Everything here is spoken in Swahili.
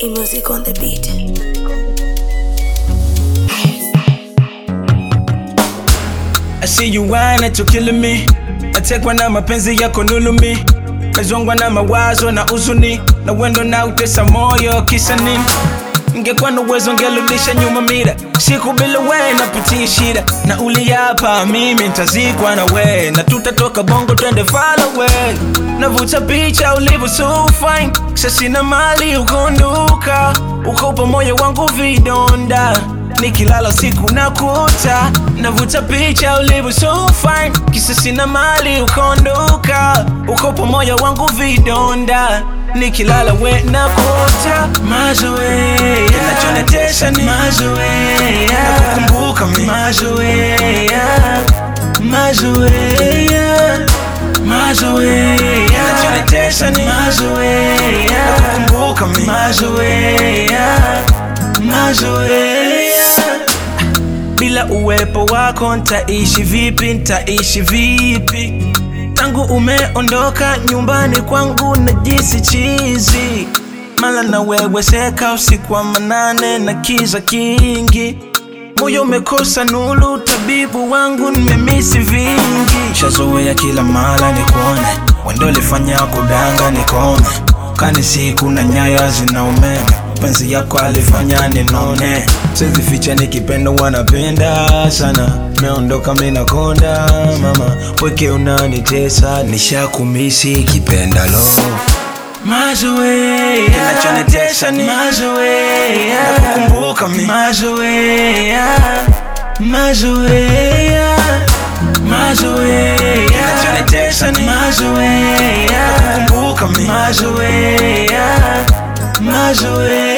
E music on the beat. I see you whining to killing me natekwa na mapenzi yako nulumi mezongwa na mawazo na uzuni na wendo na utesa moyo kisa nini ngekuwa na uwezo ngerudisha nyuma mira siku bila we napitia shida na uliapa mimi ntazikwa na we na tutatoka bongo twende far away navuta picha ulivyo so fine sasina mali ukonduka ukopa moyo wangu vidonda nikilala siku nakuta navuta picha ulivyo so fine kisa sina mali ukondoka uko moyo wangu vidonda nikilala we nakuta mazoea kinachonitesa ni mazoea nakukumbuka mi mazoea mazoea mazoea kinachonitesa ni mazoea nakukumbuka mi mazoea mazoea bila uwepo wako ntaishi vipi ntaishi vipi tangu umeondoka nyumbani kwangu na jisi chizi mala na wewe seka usiku wa manane na kiza kingi moyo umekosa nulu tabibu wangu nimemisi vingi shazoea kila mala nikuone wendo lifanya kudanga nikome kani siku na nyaya zina umeme penzi yako alifanya ninone sizi ficha nikipenda wanapenda sana meondoka minakonda mama weke unanitesa nishakumisi kipenda lo mazoea kinachonitesa ni mazoea nakukumbuka mi mazoea mazoea mazoea kinachonitesa ni mazoea nakukumbuka mi mazoea mazoea